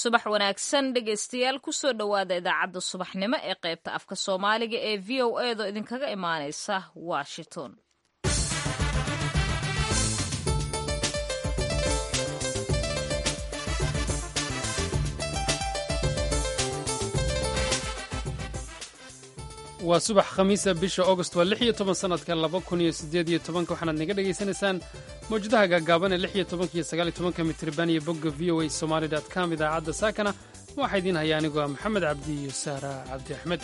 subax wanaagsan dhegaystayaal kusoo dhowaada idaacadda subaxnimo ee qaybta afka soomaaliga ee v o a do idinkaga imaaneysa washington waa subax khamiisa bisha august waa lix iyo toban sanadka laba kun iyo siddeed iyo tobanka waxaanaad naga dhagaysanaysaan mawjadaha gaagaaban ee lix iyo tobanka iyo sagaal iyo tobanka mitriban iyo bogga v o a somaali dot com idaacadda saakana waxaa idiin haya anigoo ah maxamed cabdi iyo saara cabdi axmed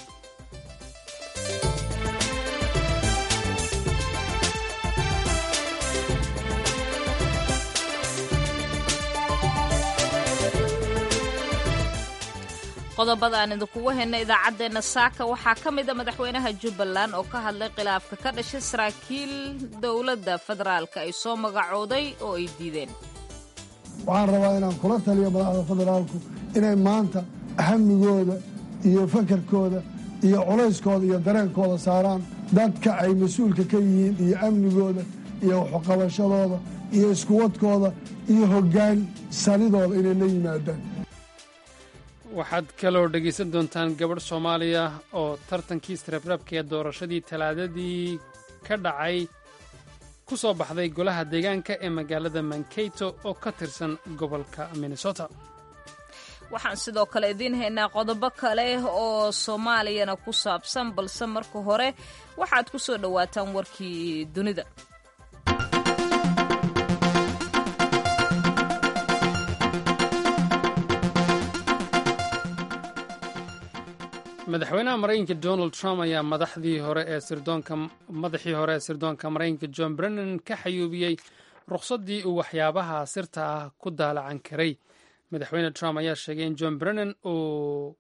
qodobada aan idinkugu hayna idaacaddeenna saaka waxaa ka mid a madaxweynaha jubbaland oo ka hadlay khilaafka ka dhashay saraakiil dowladda federaalka ay soo magacooday oo ay diideen waxaan rabaa inaan kula taliyo madaxda federaalku inay maanta ahamigooda iyo fakarkooda iyo culayskooda iyo dareenkooda saaraan dadka ay mas-uulka ka yihiin iyo amnigooda iyo waxqabashadooda iyo iskuwadkooda iyo hoggaan sanidooda inay la yimaadaan waxaad kaloo dhegaysan doontaan gabadh soomaaliya oo tartankii istrebrabka ee doorashadii talaadadii ka dhacay ku soo baxday golaha deegaanka ee magaalada mankato oo ka tirsan gobolka minnesota waxaan sidoo kale idiin haynaa qodobo kale oo soomaaliyana ku saabsan balse marka hore waxaad ku soo dhowaataan warkii dunida madaxweynaha maraykanka donald trump ayaa madaxdii hore ee sirdoonka madaxii hore ee sirdoonka maraykanka john brennan ka xayuubiyey rukhsaddii uu waxyaabaha sirta ah ku daalacan karay madaxweyne trump ayaa sheegay in john brennan uu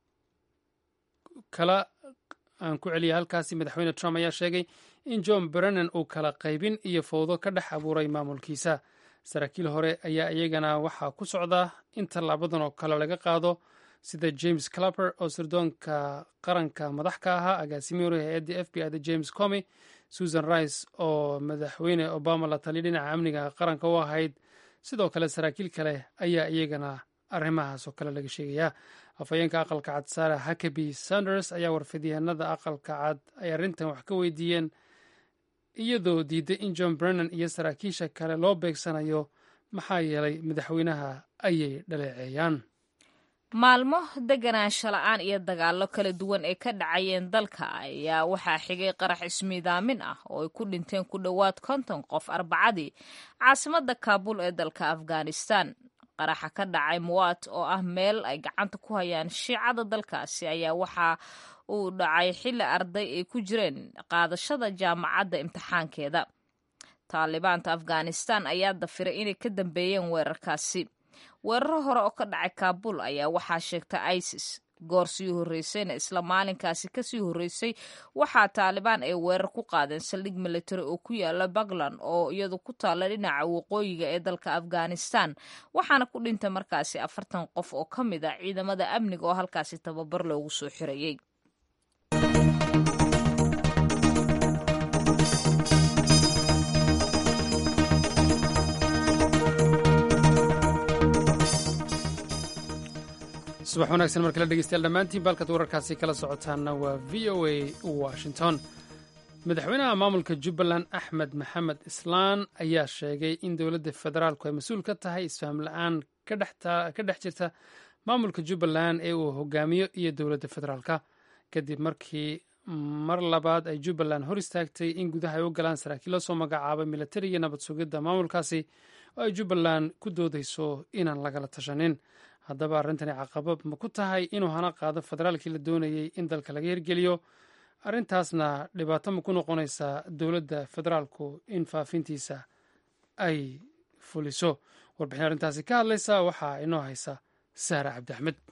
kala aan ku celiyay halkaasi madaxweyne trump ayaa sheegay in john brennan uu kala qaybin iyo fowdo ka dhex abuuray maamulkiisa saraakiil hore ayaa iyagana waxaa ku socda in tallaabadan oo kale laga qaado sida james clapper oo sirdoonka qaranka madax ka ahaa agaasimihii hore hay-adda f b i da james comy susan rice oo madaxweyne obama la taliya dhinaca amniga qaranka u ahayd sidoo kale saraakiil kale ayaa iyagana arrimahaas oo kale laga sheegayaa afhayeenka aqalka cad sara hakaby sanders ayaa warfidyahanada aqalka cad ay arrintan wax ka weydiiyeen iyadoo diiday in john brennan iyo saraakiisha kale loo beegsanayo maxaa yeelay madaxweynaha ayay dhaleeceeyaan maalmo deganaansho la-aan iyo dagaallo kala duwan ee ka dhacayeen dalka ayaa waxaa xigay qarax ismiidaamin ah oo ay ku dhinteen ku dhowaad konton qof arbacadii caasimadda kaabul ee dalka afghanistan qaraxa ka dhacay muwaat oo ah meel ay gacanta ku hayaan shiicada dalkaasi ayaa waxa uu dhacay xilli arday ay ku jireen qaadashada jaamacadda imtixaankeeda taalibaanta afghanistan ayaa dafiray inay ka dambeeyeen weerarkaasi weeraro hore oo ka dhacay kaabul ayaa waxaa sheegtay isis goor sii horreysayna isla maalinkaasi kasii horreysay waxaa taalibaan ay weerar ku qaadeen saldhig military oo ku yaala puntland oo iyadu ku taalla dhinaca waqooyiga ee dalka afghanistan waxaana ku dhintay markaasi afartan qof oo ka mid ah ciidamada amniga oo halkaasi tababar loogu soo xirayay subax wanaagsan mar kale dhegeystayaal dhammaantiin baalkaad wararkaasi kala socotaanna waa v o a washington madaxweynaha maamulka jubbaland axmed maxamed islaan ayaa sheegay in dowladda federaalku ay mas-uul ka tahay isfaham la-aan ka dhex jirta maamulka jubbaland ee uu hogaamiyo iyo dowladda federaalka kadib markii mar labaad ay jubbaland hor istaagtay in gudaha ay u galaan saraakiil la soo magacaabay militariga nabad sugidda maamulkaasi oo ay jubbaland ku doodayso inaan lagala tashanin haddaba arrintani caqabad ma ku tahay inuu hana qaado federaalkii la doonayey in dalka laga hirgeliyo arrintaasna dhibaato ma ku noqonaysaa dowladda federaalku in faafintiisa ay fuliso warbixin arrintaasi ka hadlaysa waxaa inoo haysa saara cabdi axmed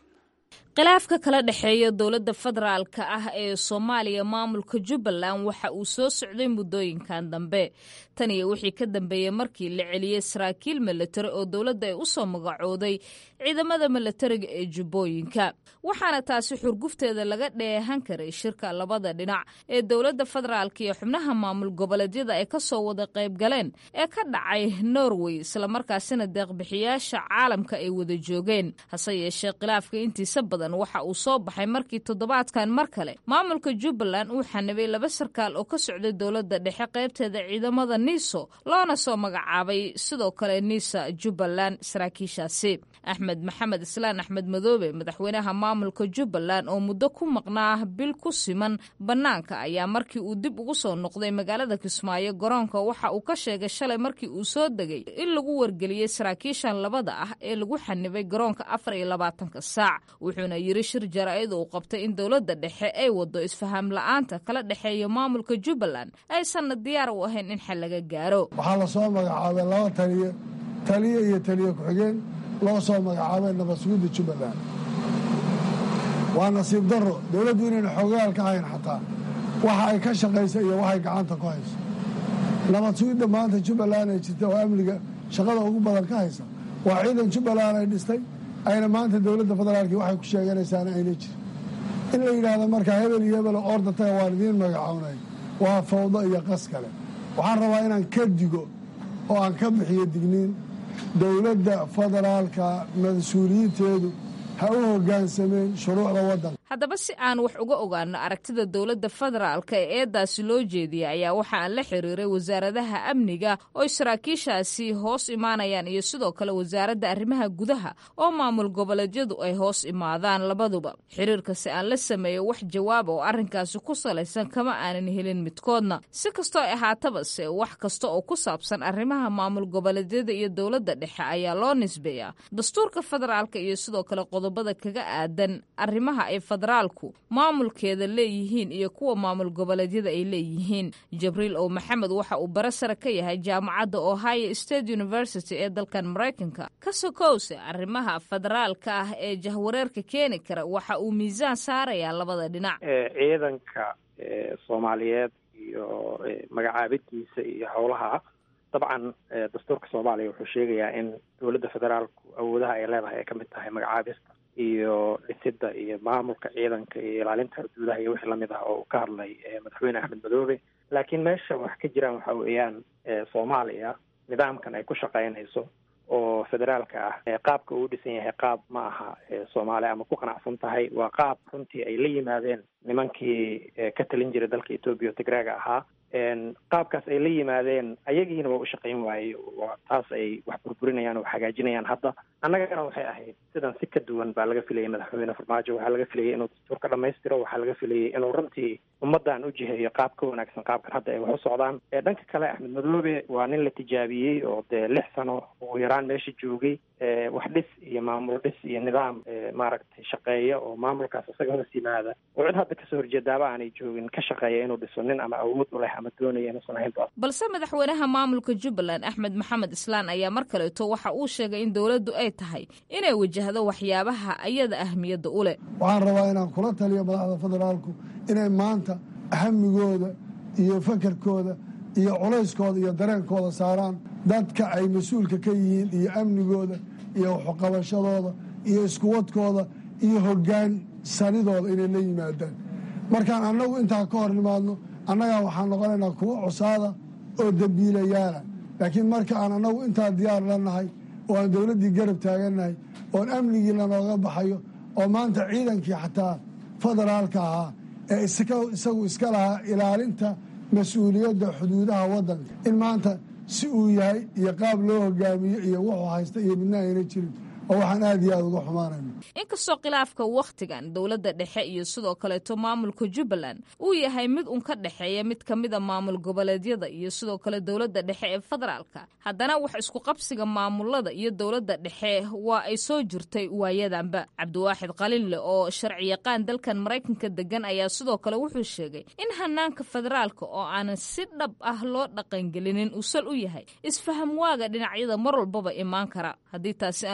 khilaafka kala dhexeeya dowladda federaalka ah ee soomaaliya maamulka jubbaland waxa uu soo socday muddooyinkan dambe tan iyo wixii ka dambeeyey markii la celiyey saraakiil milatari oo dowladda ay u soo magacooday ciidamada milatariga ee jubbooyinka waxaana taasi xurgufteeda laga dheehan karay shirka labada dhinac ee dowladda federaalka iyo xubnaha maamul goboleedyada ay kasoo wada qayb galeen ee ka dhacay norway islamarkaasina deeqbixiyaasha caalamka ay wada joogeen hase yeeshee khilaafka intiisa badan waxa uu soo baxay markii toddobaadkan mar kale maamulka jubbaland uu xanibay laba sarkaal oo ka socday dowladda dhexe qaybteeda ciidamada niso loona soo magacaabay sidoo kale nisa jubbaland saraakiishaasi axmed maxamed islaan axmed madoobe madaxweynaha maamulka jubbaland oo muddo ku maqnaa bil ku siman bannaanka ayaa markii uu dib ugu soo noqday magaalada kismaayo garoonka waxa uu ka sheegay shalay markii uu soo degay in lagu wargeliyey saraakiishan labada ah ee lagu xanibay garoonka afar iyo labaatanka saac wuxuuna yiri shir jaraa'id uu qabtay in dowladda dhexe ay wado isfaham la'aanta kala dhexeeya maamulka jubbaland aysanna diyaar u ahayn in xal laga gaaro waxaa la soo magacaabay laba taliye taliye iyo taliye ku-xigeen loo soo magacaabay nabadsugidda jubbaland waa nasiib darro dowladdu inayna xoogayaal ka hayn xataa waxa ay ka shaqaysa iyo waxay gacanta ku hayso nabad sugidda maanta jubbaland ay jirta oo amniga shaqada ugu badan ka haysa waa ciidan jubbaland ay dhistay ayna maanta dowladda federaalki waxay ku sheeganaysaana ayna jirin in la yidhaahdo markaa hebel iyo hebel orda taga waan idiin magacawnay waa fawdo iyo qas kale waxaan rabaa inaan ka digo oo aan ka bixiyo digniin dowladda federaalka mas-uuliyiinteedu ha u hoggaansameen shuruucda waddanka haddaba si aan wax uga ogaano aragtida dowladda federaalka ee eedaasi loo jeediyay ayaa waxa aan la xiriiray wasaaradaha amniga oo saraakiishaasi hoos imaanayaan iyo sidoo kale wasaaradda arrimaha gudaha oo maamul goboleedyadu ay hoos imaadaan labaduba xiriirka si aan la sameeyo wax jawaaba oo arrinkaasi ku salaysan kama aanan helin midkoodna si kastoo ay ahaataba se wax kasta oo ku saabsan arrimaha maamul goboleedyada iyo dowladda dhexe ayaa loo nisbeeyaa dastuurka federaalka iyo sidoo kale qodobada kaga aadan arrimaha ay federaalku maamulkeeda leeyihiin iyo kuwa maamul goboleedyada ay leeyihiin jibriil ow maxamed waxa uu bare sare ka yahay jaamacadda ohio state university ee dalkan maraykanka ka sokowse arrimaha federaalka ah ee jahwareerka keeni kara waxa uu miisaan saarayaa labada dhinac ciidanka soomaaliyeed iyo magacaabidiisa iyo howlaha dabcan dastuurka soomaaliya wuxuu sheegayaa in dowladda federaalku awoodaha ay leedahay ay ka mid tahay magacaabista iyo dhisidda iyo maamulka ciidanka iyo ilaalinta xuduudaha iyo wixii lamid ah oo uu ka hadlay madaxweyne axmed madoobe laakiin meesha wax ka jiraan waxa weeyaan soomaaliya nidaamkan ay ku shaqaynayso oo federaalka ah qaabka uu dhisan yahay qaab ma aha soomaaliya ama ku qanacsan tahay waa qaab runtii ay la yimaadeen nimankii ka talin jiray dalka etoobiya o tigraaga ahaa qaabkaas ay la yimaadeen ayagiina waa u shaqayn waaye taas ay wax burburinayaan oo hagaajinayaan hadda annagana waxay ahayd sidan si ka duwan baa laga filayay madaxweyne farmaajo waxaa laga filayay inuu dastuurka dhamaystiro waxaa laga filayay inuu runtii ummaddan u jiheeyo qaab ka wanaagsan qaabkan hadda ay wax u socdaan dhanka kale axmed madoobe waa nin la tijaabiyey oo dee lix sano ugu yaraan meesha joogay wax dhis iyo maamul dhis iyo nidaam maaragtay shaqeeya oo maamulkaas isaga hoos yimaada oo cid hadda kasoo horjeedaaba aanay joogin ka shaqeeya inuu dhiso nin ama awood u leh ama doonaya inuusan ahayn balse madaxweynaha maamulka jubbaland axmed maxamed islaan ayaa mar kaleeto waxa uu sheegay in dowladdu ay tahay inay wajahdo waxyaabaha ayada ahmiyadda u leh waxaan rabaa inaan kula taliyo madaxda federaalku inay maanta hamigooda iyo fakarkooda iyo culayskooda iyo dareenkooda saaraan dadka ay mas-uulka ka yihiin iyo amnigooda iyo waxqabashadooda iyo iskuwadkooda iyo hoggaan sanidooda inay la yimaadaan markaan annagu intaa ka hor nimaadno annagaa waxaan noqonaynaa kuwo cusaada oo dembiilayaala laakiin marka aan annagu intaa diyaar la nahay oo aan dowladdii garab taagannahay oon amnigii lanooga baxayo oo maanta ciidankii xataa federaalka ahaa ee isagu iska lahaa ilaalinta mas-uuliyadda xuduudaha waddanka in maanta si uu yahay iyo qaab loo hogaamiyo iyo wuxuu haysta iyo midna ayna jirin oo waxaan aad iyo aada uga xumaanayno inkastoo khilaafka wakhtigan dowladda dhexe iyo sidoo kaleeto maamulka jubbaland uu yahay mid un ka dhexeeya mid ka mida maamul goboleedyada iyo sidoo kale dowladda dhexe ee federaalka haddana wax isku qabsiga maamulada iyo dowladda dhexe waa ay soo jirtay waayadanba cabdiwaaxid qalinle oo sharci yaqaan dalkan maraykanka degan ayaa sidoo kale wuxuu sheegay in hanaanka federaalka oo aanan si dhab ah loo dhaqangelinin uu sal u yahay isfaham waaga dhinacyada mar walbaba imaan kara haddii taasi aan lagu guul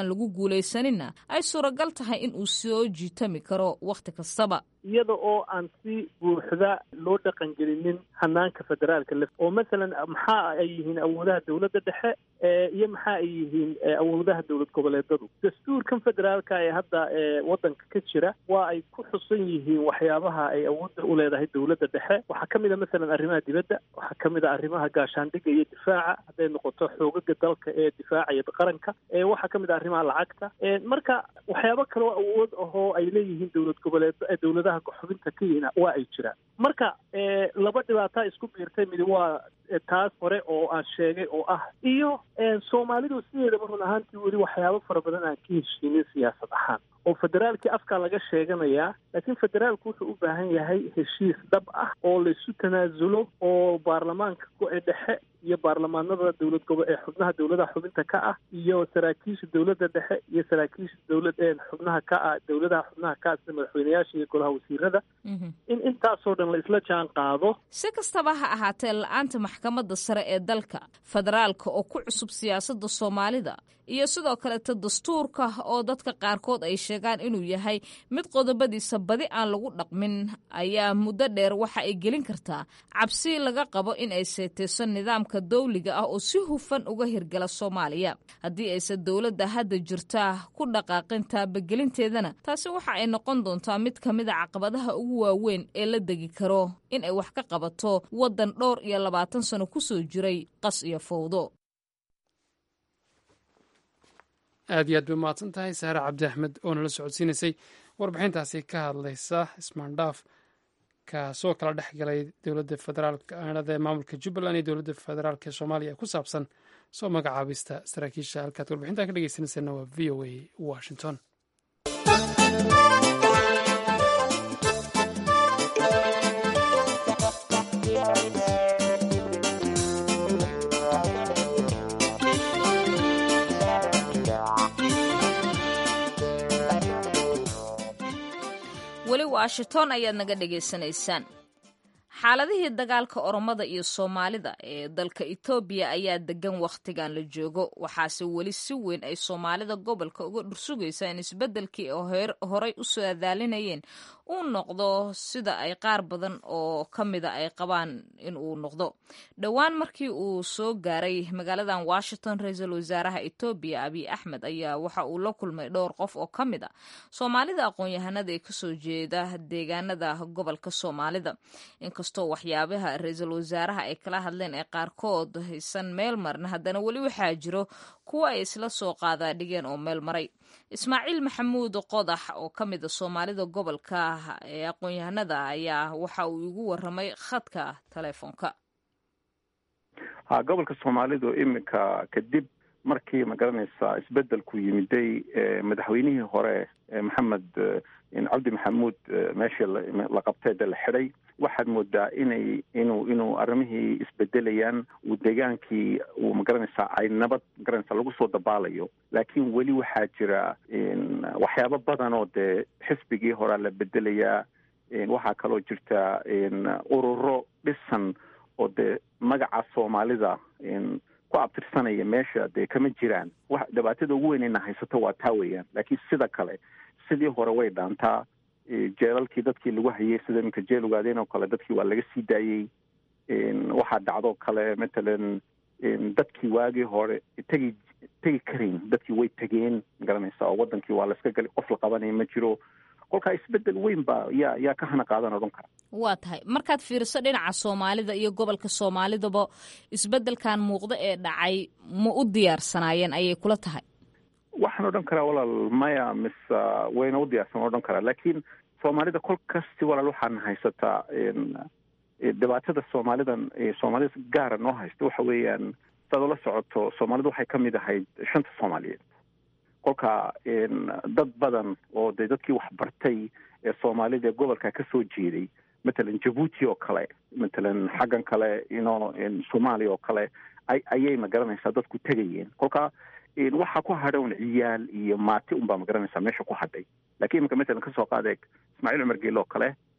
guulaysaninna ay suuragal tahay in uu soo jiitami karo wakhti kastaba iyada oo aan si buuxda loo dhaqangelinin hanaanka federaalka lef oo masalan maxaa ay yihiin awoodaha dowladda dhexe iyo maxaa ay yihiin awoodaha dowlad goboleedadu dastuurkan federaalka ee hadda waddanka ka jira waa ay ku xusan yihiin waxyaabaha ay awoodda u leedahay dowladda dhexe waxaa ka mid a masalan arrimaha dibadda waxaa ka mid a arrimaha gaashaandhigga iyo difaaca hadday noqoto xoogaga dalka ee difaacaya qaranka waxaa ka mid a arrimaha lacagta marka waxyaabo kaloo awood ahoo ay leeyihiin dowlad goboleed dowladaha xubinta ka yihiin waa ay jiraan marka laba dhibaataa isku biirtay midi waa taas hore oo aan sheegay oo ah iyo soomaalidu sideedaba run ahaantii weli waxyaabo fara badan aan ka heshiinin siyaasad ahaan oo federaalkii afkaa laga sheeganayaa laakiin federaalku wuxuu u baahan yahay heshiis dhab ah oo laysu tanaasulo oo baarlamaanka go-e dhexe iyo baarlamaanada dowlad gobo ee xubnaha dowladaha xubinta ka ah iyo saraakiisha dowladda dhexe iyo saraakiisha dowlad ee xubnaha ka ah dowladaha xubnaha ka ah sida madaxweyneyaasha iyo golaha wasiirada in intaasoo dhan la isla jaan qaado si kastaba ha ahaatee la-aanta maxkamadda sare ee dalka federaalka oo ku cusub siyaasadda soomaalida iyo sidoo kaleeta dastuurka oo dadka qaarkood ay sheegaan inuu yahay mid qodobadiisa badi aan lagu dhaqmin ayaa muddo dheer waxa ay gelin kartaa cabsi laga qabo in ay seeteyso nidaamka dawliga ah oo si hufan uga hirgala soomaaliya haddii aysan dowladda hadda jirtaa ku dhaqaaqin taabagelinteedana taasi waxa ay noqon doontaa mid ka mid a caqabadaha ugu waaweyn ee la degi karo in ay wax ka qabato waddan dhowr iyo labaatan sano kusoo jiray qas iyo fowdo aad iyo aad bay umahadsan tahay saare cabdi axmed oo nala socodsiinaysay warbixintaasi ka hadlaysa ismaandhaaf kaasoo kala dhex galay dowladda federaalk aanada maamulka jubbaland iyo dowladda federaalk ee soomaaliya ku saabsan soo magacaabista saraakiisha halkaad warbixintan ka dhegeysanaysaena waa v o a washington weli washington ayaad naga dhegaysanaysaan xaaladihii dagaalka oromada iyo soomaalida ee dalka etoobiya ayaa degan wakhtigan la joogo waxaase weli si weyn ay soomaalida gobolka uga dhursugaysaa in isbeddelkii horey u soo adaalinayeen uu noqdo sida ay qaar badan oo ka mida ay qabaan in uu noqdo dhowaan markii uu soo gaaray magaaladan washington ra-iisul wasaaraha etoobiya abiy axmed ayaa waxa uu la kulmay dhowr qof oo ka mid a soomaalida aqoon-yahanada ee kasoo jeeda deegaanada gobolka soomaalida inkastoo waxyaabaha ra-iisul wasaaraha ay kala hadleen ee qaarkood haysan meel marna haddana weli waxaa jiro kuwa ay isla soo qaadaadhigeen oo meel maray ismaaciil maxamuud qodax oo ka mid a soomaalida gobolka ee aqoon-yahanada ayaa waxa uu igu waramay khadka teleefoonka ha gobolka soomaalidu iminka kadib markii magaranaysa isbedelku yimiday madaxweynihii hore maxamed cabdi maxamuud meeshii la qabtay de la xidhay waxaad moodaa inay inuu inuu arrimihii isbedelayaan uu deegaankii uu magaranaysaa ay nabad magaranaysa lagu soo dabaalayo laakiin weli waxaa jira waxyaabo badan oo dee xisbigii horaa la bedelayaa waxaa kaloo jirta ururo dhisan oo dee magaca soomaalida ku abtirsanaya meesha dee kama jiraan wa dhibaatada ugu weynayna haysato waa taa weeyaan laakiin sida kale sidii hore way dhaantaa jeelalkii dadkii lagu hayay sida iminka jeel ogaadeen oo kale dadkii waa laga sii daayey waxaa dhacdoo kale matalan dadkii waagii hore tegi tegi karayn dadkii way tegeen magaranaysa oo wadankii waa layska gali qof la qabanaya ma jiro kolkaa isbedel weyn baa yaa yaa ka hana qaadan odhan kara waa tahay markaad fiiriso dhinaca soomaalida iyo gobolka soomaalidaba isbedelkan muuqda ee dhacay ma u diyaarsanaayeen ayay kula tahay waxaan odhan karaa walaal maya mise wayna u diyaarsan odhan karaa laakiin soomaalida kol kasti walaal waxaan haysataa dhibaatada soomaalidan soomaalida gaara noo haysta waxa weeyaan saad ula socoto soomaalidu waxay ka mid ahayd shanta soomaaliyeed kolka dad badan oo dee dadkii waxbartay ee soomaalida ee gobolka ka soo jeeday matalan jabuuti oo kale matalan xaggan kale ino soomaaliya oo kale ayay magaranaysaa dadku tegayeen kolka waxaa ku hadha un ciyaal iyo maati unbaa magaranaysaa meesha ku hadhay lakiin iminka matalan kasoo qaadeeg ismaaciil cumar geele oo kale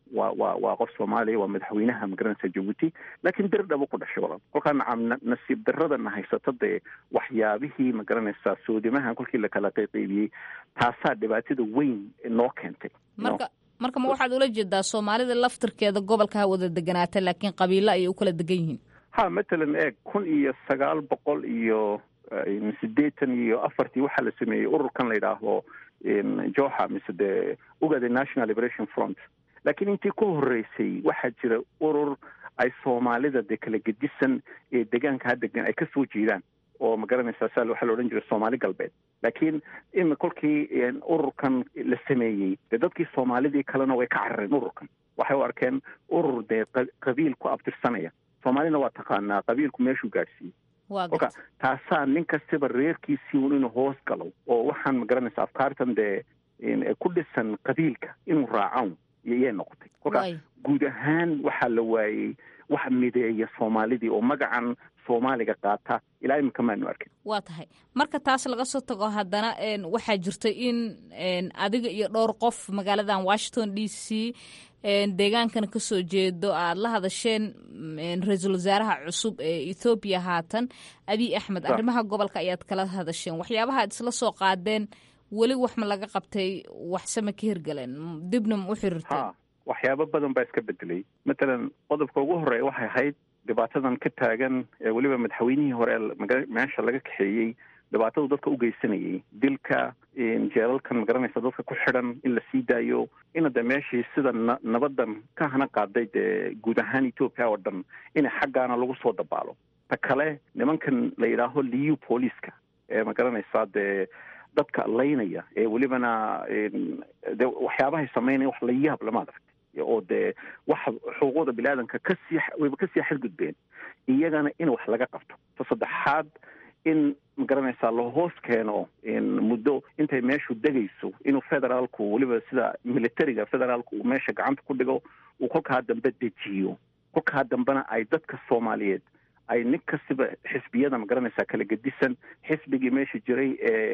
waa waa waa qof soomaaliya waa madaxweynaha magaranaysa jabuuti laakiin dirdhabo ku dhashay walaal kolkaa nacam nasiib daradana haysata dee waxyaabihii magaranaysaa soodimahan kolkii lakala qayqaybiyey taasaa dhibaatada weyn noo keentay marka marka ma waxaad ula jeedaa soomaalida laftirkeeda gobolka ha wada deganaata laakiin qabiilo ayay u kala degan yihiin ha matalan eeg kun iyo sagaal boqol iyo sideetan iyo afartii waxaa la sameeyey ururkan la yidhaahdo joha mise dee ugada national liberation front laakiin intii ka horeysay waxaa jira urur ay soomaalida dee kala gedisan ee degaankaa degan ay kasoo jeedaan oo magaranaysaa saa waxaa la odhan jiray soomaali galbeed laakiin imi kolkii ururkan la sameeyey dee dadkii soomaalidii kalena way ka carareen ururkan waxay u arkeen urur dee qabiil ku abtirsanaya soomaalina waa taqaanaa qabiilku meeshuu gaadhsiiyey kolka taasaa nin kastaba reerkiisii un inuu hoos galo oo waxaan magaranaysa afkaartan dee ku dhisan qabiilka inuu raacan iyay noqotay kolka guud ahaan waxaa la waayey wax mideeya soomaalidii oo magacan soomaaliga qaata ilaa iminka maanu arkin waa tahay marka taas laga soo tago haddana waxaa jirta in adiga iyo dhowr qof magaaladan washington d c deegaankana kasoo jeedo aada la hadasheen ra-iisul wasaaraha cusub ee ethoobiya haatan abiy axmed arrimaha gobolka ayaad kala hadasheen waxyaabaha ad isla soo qaadeen weli wax ma laga qabtay waxsema ka hirgaleen dibna ma u xiriirteen waxyaabo badan baa iska bedelay matalan qodobka ugu horeeya waxay ahayd dhibaatadan ka taagan ee weliba madaxweynihii hore meesha laga kaxeeyey dhibaatadu dadka u geysanayay dilka jeelalkan magaranaysa dadka ku xidhan in la sii daayo ina de meeshii sida na nabadan ka hana qaaday dee guud ahaan ethoopia oo dhan ina xaggaana lagu soo dabaalo ta kale nimankan la yidhaaho liu booliiska ee magaranaysaa dee dadka laynaya ee welibana de waxyaabahay samaynaya wax la yaab lama adaragtay oo dee waxa xuquuqda biniaadanka kasii wayba kasii xadgudbeen iyagana in wax laga qabto ta saddexaad in magaranaysaa la hoos keeno muddo intay meeshu degayso inuu federaalku weliba sida militariga federaalku uu meesha gacanta ku dhigo uu kolkaa dambe dejiyo kolkaa dambena ay dadka soomaaliyeed ay nin kastiba xisbiyada magaranaysaa kala gedisan xisbigii meesha jiray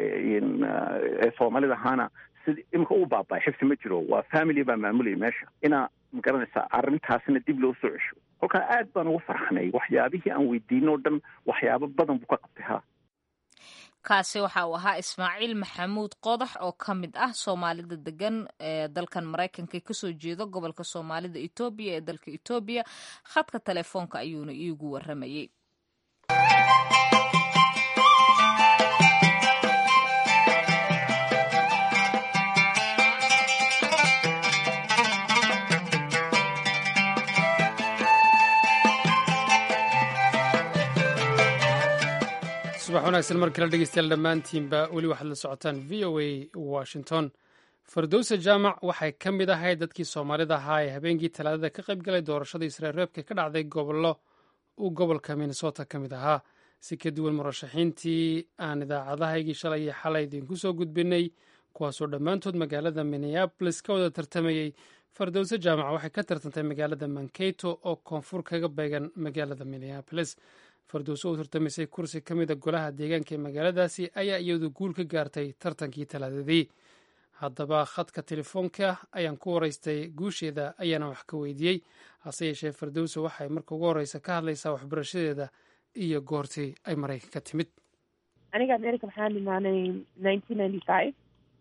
ee soomaalida ahaana sid imika u baabay xifsi ma jiro waa family baa maamulaya meesha inaa magaranaysaa arrintaasina dib loo soo cesho kolkaa aad baan ugu farxanay waxyaabihii aan weydiino o dhan waxyaabo badan buu ka qabtay ha kaasi waxa uu ahaa ismaaciil maxamuud qodax oo ka mid ah soomaalida degan ee dalkan maraykanka kasoo jeedo gobolka soomaalida etoobiya ee dalka etoobiya khadka telefoonka ayuuna iigu waramayey subax wanaagsan mar kale dhegeystayaal dhammaantiinba weli waxaad la socotaan v o a washington fardowsa jaamac waxay ka mid ahayd dadkii soomaalida ahaa ee habeenkii talaadada ka qayb galay doorashada isreerreebka ka dhacday gobollo uu gobolka minnesota ka mid ahaa si ka duwan murashaxiintii aan idaacadahaygii shalay iyo xalay idinku soo gudbinay kuwaasoo dhammaantood magaalada minneabolis ka wada tartamayey fardowse jaamac waxay ka tartantay magaalada mankato oo koonfur kaga beegan magaalada minneabolis fardowse u tartamaysay kursi ka mida golaha deegaanka ee magaaladaasi ayaa iyadu guul ka gaartay tartankii talaadadii haddaba khadka telefoonka ayaan ku waraystay guusheeda ayaana wax ka weydiiyey hase yeeshee fardowse waxay marka ugu horeysa ka hadlaysaa waxbarashadeeda iyo goortii ay maraykanka timid aniga america waxaan imaanay nineteen ninety five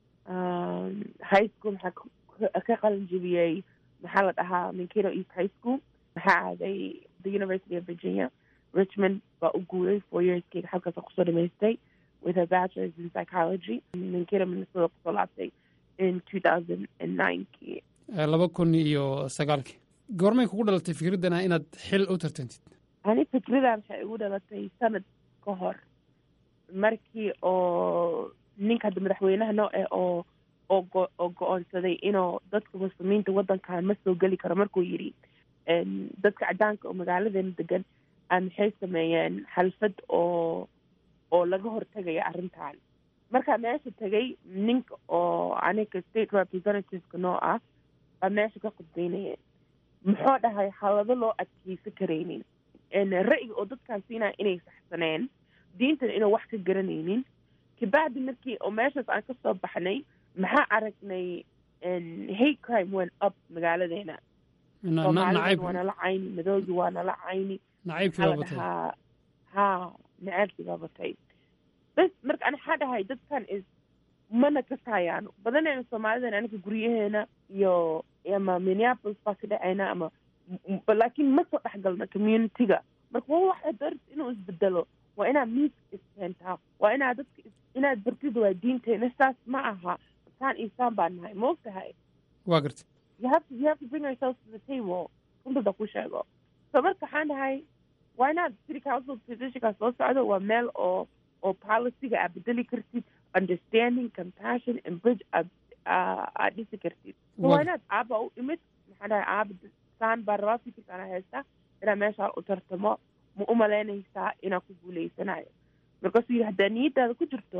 high school maxaa ka qalin jebiyey maxaa la dhahaa minkato east high school maxaa aaday the university of virginia richmond baa u guuray four yearskeyga halkaasa kusoo dhamaystay with a bachelors in psychology minkato minnesota kusoo laabtay in two thousand and ninekii laba kun iyo sagaalkii goormay kugu dhalatay fikraddan ah inaad xil u tartantid ani fikradan waxay igu dhalatay sanad ka hor markii oo ninka hadda madaxweynaha noo eh oo oo go- oo go-oonsaday inuu dadka muslimiinta waddankan ma soo geli karo markuu yidhi dadka cadaanka oo magaaladeena degan a maxay sameeyeen xalfad oo oo laga hortegaya arrintan markaa meesha tegay ninka oo aniga state representativeka noo ah baa meesha ka khudbeynaya muxuu dhahay halado loo adkeysan karaynin ra'yiga oo dadkaan siinaya inay saxsaneen diintana inuu wax ka garanaynin kabacdi markii oo meeshaas aan kasoo baxnay maxaa aragnay hate crime went up magaaladeena soomaalida waa nala cayni madoogi waa nala cayni nacaybkii baa batay dhahaa ha nacaybkii baa batay bas marka ani waxaa dhahay dadkan is mana kasayaano badanayna soomaalidan aniga guryaheena iyo ama minneapolis baa ka dhacayna ama laakiin ma soo dhexgalna community-ga marka waa waxa dar inuu isbedelo waa inaad miis iskeentaa waa inaad dadka inaad bartid waa diinteena saas ma aha saan iyo saan baa nahay ma ogtahay waa gartay you have to you have to bring ourselves to the table runtada ku sheego so marka waxaan dhahay waa inaad city council positionkaa soo socdo waa meel oo oo policyga aad bedeli kartid understanding compassion and bridge aad aad dhisi kartid so waa inaad aaba u imid maxaan dhahay aaba saan baa rabaa fikirkaana haysta inaad meeshaa u tartamo ma u malaynaysaa inaad ku guuleysanayo markaasuu yidhi haddaa niyadaada ku jirto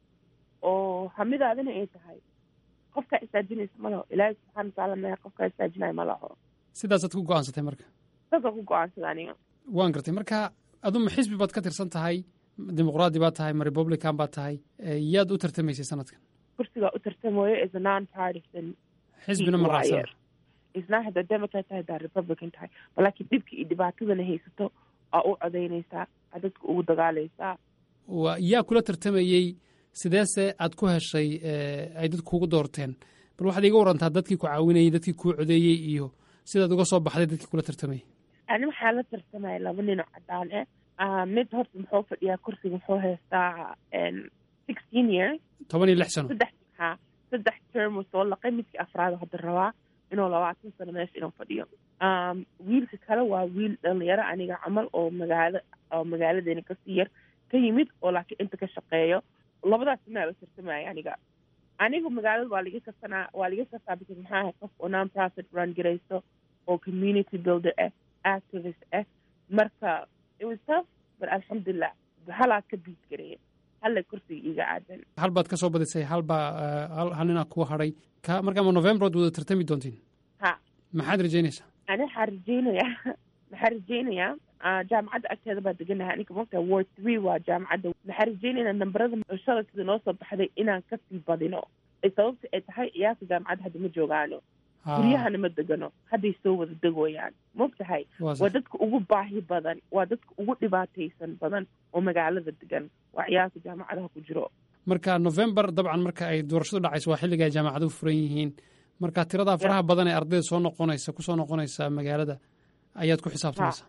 oo hamidaadina ay tahay qofkaa istaajinaysa ma laho ilaahay subxaana watacaala mehe qofkaa istaajinayo ma laho sidaasaad ku go-aansatay marka saasaan ku go-aansada aniga waan gartay marka aduma xisbi baad ka tirsan tahay dimuqraadi baad tahay ma republican baad tahay yaad u tartamaysay sanadkan kursigaa u tartamayo is a non partisan xisbina ma raacsan isnaa haddaa democrat tahay haddaa republican tahay balaakiin dhibka iyo dhibaatadana haysato aa u codaynaysaa aa dadka ugu dagaalaysaa wa yaa kula tartamayey sideese aad ku heshay ay dadku kugu doorteen bal waxaad iiga warantaa dadkii ku caawinayey dadkii kuu codeeyey iyo sidaad uga soo baxday dadkii kula tartamayey ani waxaa la tartamaya laba ninoo cadaan ah mid horta muxuu fadhiyaa kursiga muxuu haystaa sixteen years toban iyo lix sano saddex ha saddex term uu soo laqay midkii afraad hadda rabaa inuu labaatan sano meesha inuu fadhiyo wiilka kale waa wiil dhalinyaro aniga camal oo magaalo oo magaaladeena kasii yar ka yimid oo laakiin inta ka shaqeeyo labadaas maa la tartamaya aniga anigu magaalada waa liga kasanaa waa liga kasaa because maxaa ahay qof oo non profit run garayso oo community builder ah activist ah marka it was tough but alxamdulilah halaad ka biid gareeya halla kursiga iiga aadan hal baad ka soo badisay hal baa hal ninaa kuu hadhay ka markaama november ood wada tartami doontiin ha maxaad rajaynaysaa ani waxaa rajaynayaa maxaa rajaynayaa jaamacadda agteeda baa deganahay aniga mogtaa ward three waa jaamacadda waxaa rajaynaynaa nambarada shalay sida noo soo baxday inaan kasii badino sababta ay tahay ciyaarta jaamacadda hadda ma joogaano guryahana ma degano hadday soo wada degoyaan mogtahay waa dadka ugu baahi badan waa dadka ugu dhibaataysan badan oo magaalada degan waa ciyaarta jaamacadaha ku jiro marka november dabcan marka ay doorashadu dhacayso waa xilliga ay jaamacaduhu furan yihiin marka tiradaa faraha badan ee ardayda soo noqonaysa kusoo noqonaysa magaalada ayaad ku xisaabtamaysaa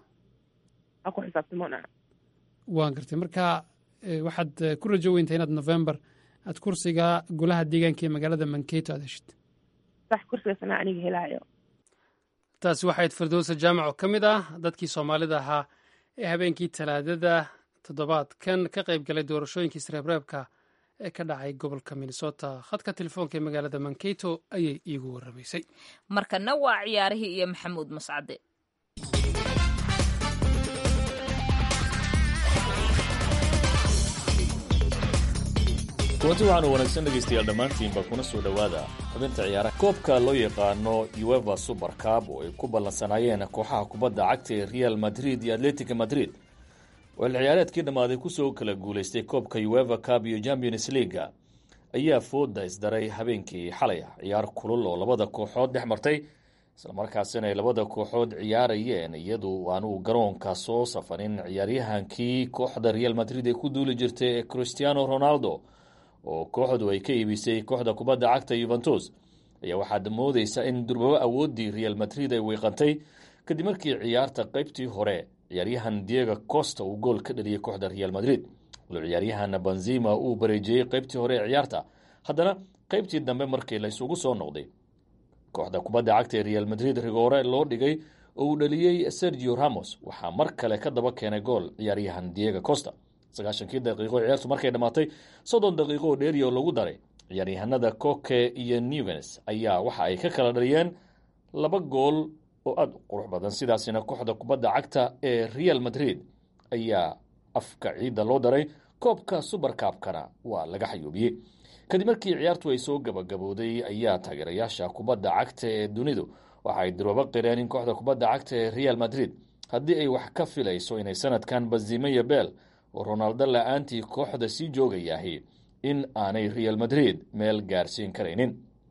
a ku xisaabtamona waan gartay marka waxaad ku rajo weyntaa inaad november aad kursiga golaha deegaanka ee magaalada manketo aad heshid sax kursigaasna aniga helaayo taasi waxayd firdowsa jaamac oo ka mid ah dadkii soomaalida ahaa ee habeenkii talaadada toddobaadkan ka qayb galay doorashooyinkii isreebreebka ee ka dhacay gobolka minnesota khadka telefoonka ee magaalada manketo ayay iigu warramaysay markana waa ciyaarihii iyo maxamuud mascade kulanti waxaanu wanaagsan dhegaystayaal dhammaantiinba kuna soo dhowaada xubinta ciyaaraha koobka loo yaqaano ueva super cab oo ay ku ballansanaayeen kooxaha kubadda cagta ee real madrid iyo atletica madrid oo ciyaareedkii dhammaaday kusoo kala guulaystay koobka ueva cab iyo champions leaga ayaa fooda isdaray habeenkii xalay ah ciyaar kulul oo labada kooxood dhex martay islamarkaasina ay labada kooxood ciyaarayeen iyadu aanu garoonka soo safarin ciyaaryahankii kooxda real madrid ee ku duuli jirtay ee christiano ronaldo oo kooxdu ay ka iibisay kooxda kubadda cagta yuventus ayaa waxaad moodeysa in durbabo awooddii real madrid ay weyqantay kadib markii ciyaarta qeybtii hore ciyaaryahan diego costa uu gool ka dhaliyay kooxda real madrid walo ciyaaryahan benzima uu bareejiyey qeybtii hore ee ciyaarta haddana qeybtii dambe markii la isugu soo noqday kooxda kubadda cagta ee real madrid rigoore loo dhigay oo uu dhaliyey sergio ramos waxaa mar kale ka daba keenay gool ciyaaryahan diego costa sagaashankii daqiiqo ciyaartu markay dhammaatay soddon daqiiqo oo dheeriya oo lagu daray ciyaaryahanada coke iyo newens ayaa waxa ay ka kala dhaliyeen laba gool oo aada u qurux badan sidaasina kooxda kubadda cagta ee real madrid ayaa afka ciidda loo daray koobka suberkaabkana waa laga xayuubiyey kadib markii ciyaartu ay soo gabagabooday ayaa taageerayaasha kubadda cagta ee dunidu waxa ay durwabo qireen in kooxda kubadda cagta ee real madrid haddii ay wax ka filayso inay sanadkan bazimeya bel oo ronaldo la-aantii kooxda sii joogayahi in aanay real madrid meel gaarsiin karaynin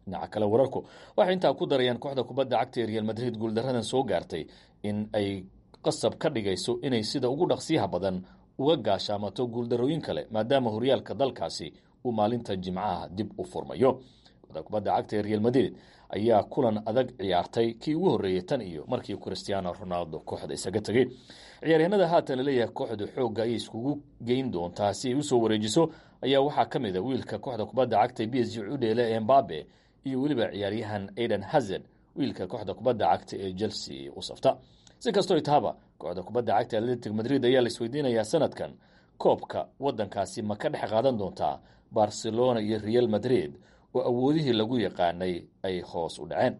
dhinaca kale wararku waxay intaa ku darayaan kooxda kubadda cagta ee real madrid guuldaradan soo gaartay in ay qasab ka dhigayso inay sida ugu dhaqsiyaha badan uga gaashaamato guuldarooyin kale maadaama horyaalka dalkaasi uu maalinta jimcaha dib u furmayo kooxda kubadda cagta ee real madrid ayaa kulan adag ciyaartay kii ugu horreeyey tan iyo markii christiano ronaldo kooxda isaga tegey ciyaaryahanada haatan laleeyahay kooxda xoogga ayay iskugu geyn doontaa si ay usoo wareejiso ayaa waxaa ka mid a wiilka kooxda kubadda cagta b s g udheele embabe iyo weliba ciyaaryahan aidan hazard wiilka kooxda kubadda cagta ee chelsea u safta si kastoo itahaba kooxda kubadda cagta atletic madrid ayaa la isweydiinayaa sanadkan koobka wadankaasi ma ka dhex qaadan doontaa barcelona iyo real madrid oo awoodihii lagu yaqaanay ay hoos u dhaceen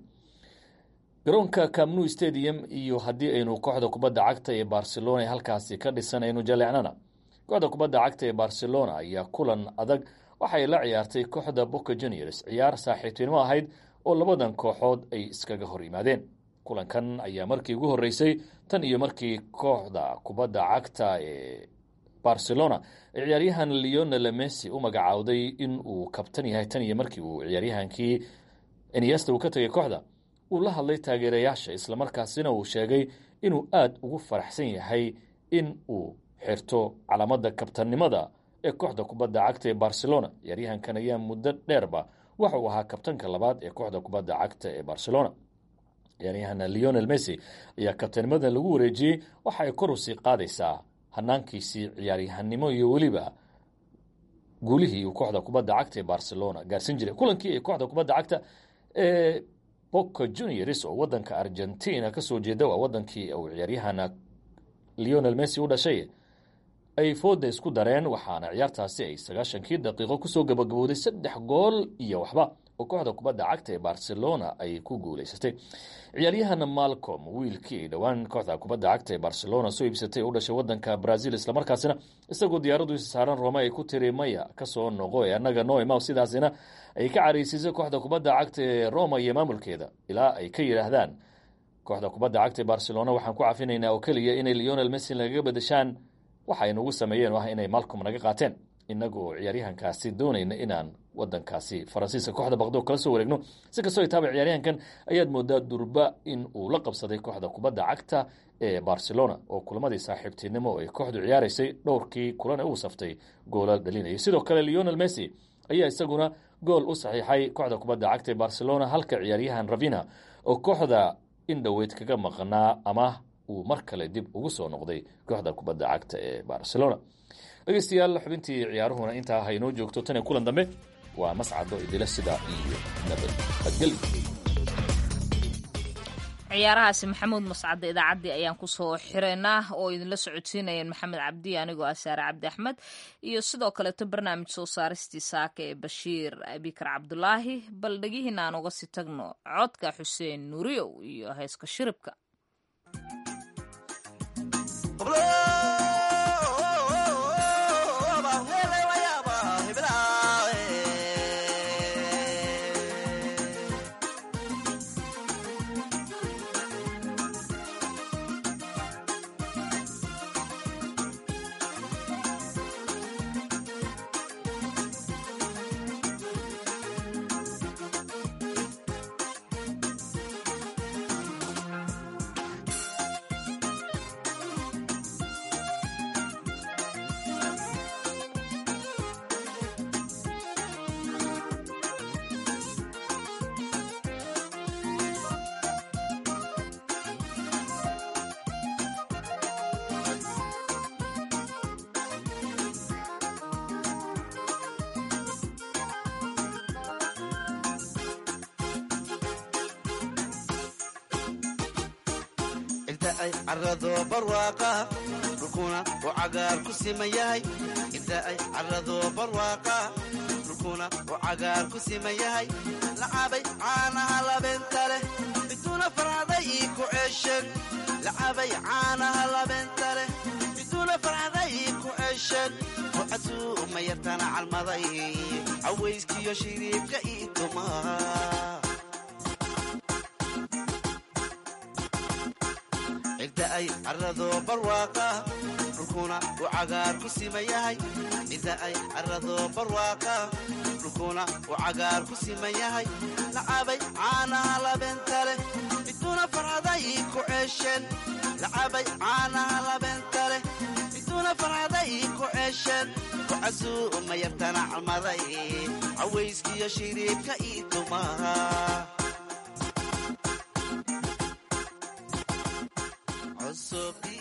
garoonka camnu stadium iyo haddii aynu kooxda kubadda cagta ee barcelona halkaasi ka dhisan aynu jaleecnana kooxda kubadda cagta ee barcelona ayaa kulan adag waxay la ciyaartay kooxda boca juniors ciyaar saaxiibtinimo ahayd oo labadan kooxood ay iskaga hor yimaadeen kulankan ayaa markii ugu horreysay tan iyo markii kooxda kubadda cagta ee barcelona ee ciyaaryahan leonel messi u magacaawday in uu kabtan yahay tan iyo markii uu ciyaaryahankii eniesta uu ka tegay kooxda uu la hadlay taageerayaasha islamarkaasina uu sheegay inuu aada ugu faraxsan yahay in uu xirto calaamada kabtannimada ee kooxda kubadda cagta ee barcelona ciyaaryahankan ayaa muddo dheerba waxa uu ahaa kabtanka labaad ee kooxda kubadda cagta ee barcelona ciyaaryahan leonel messi ayaa kabtanimada lagu wareejiyey waxa ay kor usii qaadaysaa hanaankiisii ciyaaryahanimo iyo weliba guulihii uu kooxda kubadda cagta ee barcelona gaarsin jiray kulankii ay kooxda kubadda cagta ee boca juniors oo wadanka argentina kasoo jeeda waa wadankii uu ciyaaryahan leonel messi u dhashay ay fooda isku dareen waxaana ciyaartaasi ay sagaashankii daqiiqo kusoo gabagabowday saddex gool iyo waxba oo kooxda kubadda cagta ee barcelona ay ku guuleysatay ciyaaryahan malcom wiilkii ay dhowaan kooxda kubadda cagta ee barcelona soo iibsatay u dhashay wadanka brazil islamarkaasina isagoo diyaaradu isa saaran rome ay ku tiri maya kasoo noqo ee annaga noima sidaasina ay ka careysiisay kooxda kubadda cagta ee roma iyo maamulkeeda ilaa ay ka yidhaahdaan kooxda kubadda cagta ee barcelona waxaan ku cafinaynaa oo keliya inay leonel messi nagaga bedeshaan waxa ay nagu sameeyeen oo ah inay malcom naga qaateen inagoo ciyaaryahankaasi doonayna inaan wadankaasi faransiiska kooxda baqdo kala soo wareegno si kastoo itaaba ciyaaryahankan ayaad moodaa durba in uu la qabsaday kooxda kubadda cagta ee barcelona oo kulamadii saaxiibtinimo ay kooxdu ciyaaraysay dhowrkii kulan ee uu saftay goolal dhalinayay sidoo kale leonel messi ayaa isaguna gool u saxiixay kooxda kubadda cagta ee barcelona halka ciyaaryahan ravina oo kooxda in dhoweyd kaga maqnaa ama uu mar kale dib ugu soo noqday kooxda kubadda cagta ee barcelona dhegeystayaal xubintii ciyaaruhuna intaa haynoo joogto tan iyo kulan dambe waa mascado idila sida iyo nabadgelyo ciyaarahaasi maxamuud mascade idaacaddii ayaan kusoo xireynaa oo idinla socodsiinayeen maxamed cabdi anigoo ah saare cabdi axmed iyo sidoo kaleeto barnaamij soo saaristii saaka ee bashiir abikar cabdulaahi bal dhegihiina aan uga sii tagno codka xuseen nuuriyow iyo heeska shiribka carado barwaaqa dhulkuna uu cagaar ku siman yahay inta ay carado barwaaqa dhulkuna uu cagaar ku siman yahay lacabay caanaha labeenta leh biduuna farcaday ii ku ceesheen lacabay caanaha labeenta leh biduuna farcaday ii ku ceesheen rucasuu ma yartana calmaday cawayskiyo shiriibka ii tumaa cigda ay carado barwaaqa dhulkuna uu cagaar ku siman yahay cidda ay carrado barwaaqa dhulkuna uu cagaar ku siman yahay lacabay caanaha labeenta leh miduna farxaday ku ceesheen lacabay caanaha labeenta leh miduna farxaday ku ceesheen ku casuuma yartana calmaday cawayskiyo shiriibka ii tumaha cusub